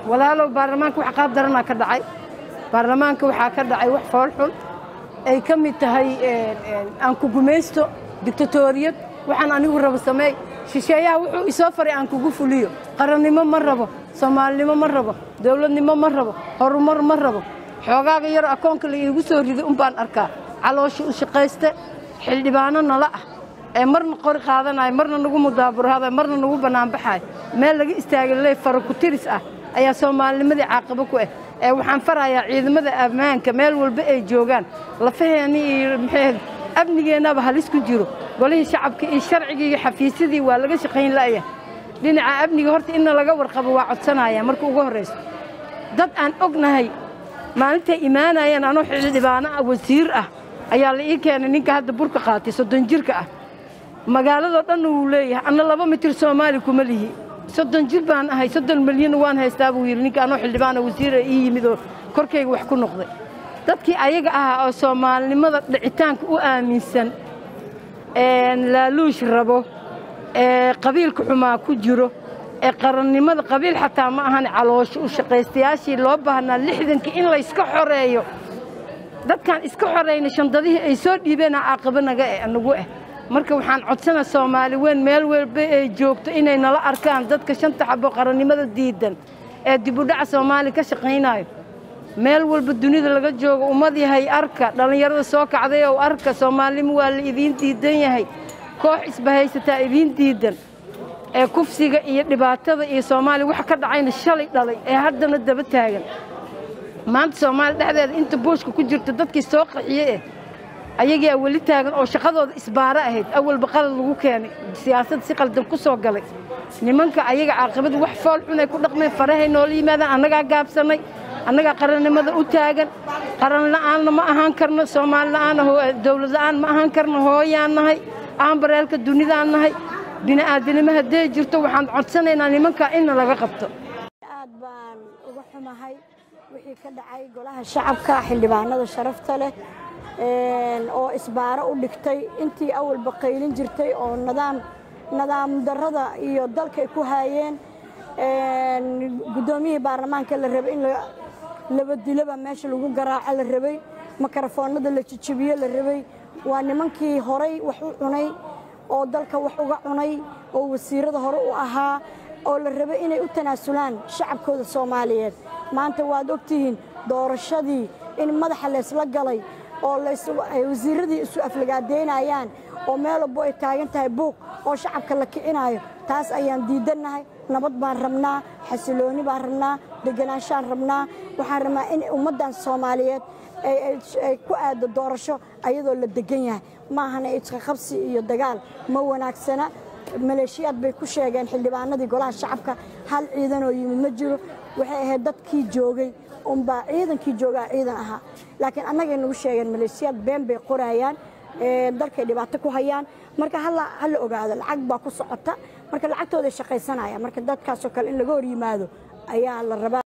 walaalow baarlamaanka wax qaab daranaa ka dhacay baarlamaanka waxaa ka dhacay wax fool xun ay ka mid tahay aan ku gumaysto dictatoriyad waxaan anigu rabo sameey shisheeyaha wuxuu isoo faray aan kugu fuliyo qarannimo ma rabo soomaalinimo ma rabo dowladnimo ma rabo horumar ma rabo xoogaaga yar akoonka la iigu soo riday un baan arkaa caloosha u shaqayste xildhibaano nala ah ee marna qori qaadanayo marna nagu mudaaburahada marna nagu bannaanbaxayo meel laga istaagay ley fara ku tiris ah ayaa soomaalinimadii caaqabo ku ah ee waxaan farayaa ciidamada ammaanka meel walba ay joogaan lafaheeni iyo maxay amnigeennaba halis ku jiro golihii shacabka iyo sharcigii iyo xafiisyadii waa laga shaqayn la'ya dhinaca amniga horta inna laga warqabo waa codsanaya marka ugu horrayso dad aan ognahay maalintay imaanayeen anoo xildhibaano ah wasiir ah ayaa la ii keenay ninka hadda burka qaatay soddon jirka ah magaaladoo dhanna wuu leeyahay anna laba mitir soomaali kuma lihi soddon jir baan ahay soddon milyanna waan haystaa buu yidhi ninka anoo xildhibaana wasiira ii yimid oo korkayga wax ku noqday dadkii ayaga ahaa oo soomaalinimada dhicitaanka u aaminsan laaluush rabo ee qabiilka xumaa ku jiro ee qarannimada qabiil xataa ma ahan caloosho u shaqaystayaashii loo baahnaa lixdankii in layska xoreeyo dadkaan iska xorayna shandadihii ay soo dhiibeenaa caaqabo naga eh nagu ah marka waxaan codsanaa soomaali weyn meel walba ay joogto inay nala arkaan dadka shanta xabo qarannimada diidan ee dibudhaca soomaali ka shaqaynayo meel walba dunida laga joogo ummad yahay arka dhallinyarada soo kacday oo arka soomaalinimo waa la idiin diidan yahay koox isbahaysataa idiin diidan ee kufsiga iyo dhibaatada iyo soomaaliya wax ka dhacayna shalay dhalay ee haddana daba taagan maanta soomaaliya dhexdeeda inta buushka ku jirta dadkii soo qaxiye eh ayagaa weli taagan oo shaqadooda isbaaro ahayd awalba qalad lagu keenay siyaasad si qaldan ku soo galay nimanka ayaga caaqibada wax fool xunay ku dhaqmeen farahay noola yimaadaan annagaa gaabsannay annagaa qarannimada u taagan qaran la'aanna ma ahaan karno soomaali la'aana dowlad la'aan ma ahaan karno hooyaan nahay aanbareelka dunidaan nahay bini'aadanimo hadday jirto waxaan codsanaynaa nimankaa inna laga qabto aad baan uga xumahay wixii ka dhacay golaha shacabka xildhibaanada sharafta leh oo isbaaro u dhigtay intii awalba qaylin jirtay oo nadaam nadaam darrada iyo dalkay ku haayeen guddoomiyihii baarlamaanka la rabay in laba dilaba meesha lagu garaaco la rabay makarafoonada la jijibiyo la rabay waa nimankii horay wax u cunay oo dalka wax uga cunay oo wasiirada hore u ahaa oo la rabay inay u tanaasulaan shacabkooda soomaaliyeed maanta waad ogtihiin doorashadii in madaxa laysla galay oo ay wasiiradii isu aflagaadeynayaan oo meel walbo ay taagan tahay buuq oo shacabka la kicinaayo taas ayaan diidannahay nabad baan rabnaa xasilooni baan rabnaa deganaanshaan rabnaa waxaan rabnaa in ummaddan soomaaliyeed ay ku aado doorasho ayadoo la degan yahay maahana isqaqabsi iyo dagaal ma wanaagsana maleeshiyaad bay ku sheegeen xildhibaanadii golaha shacabka hal ciidanoo yimid ma jiro waxay ahayd dadkii joogay unbaa ciidankii joogaa ciidan ahaa laakiin annagay nagu sheegeen maleeshiyaad been bay qorayaan dalkay dhibaato ku hayaan marka hala ogaado lacag baa ku socota marka lacagtooday shaqaysanayaan marka dadkaasoo kale in laga hor yimaado ayaa la rabaa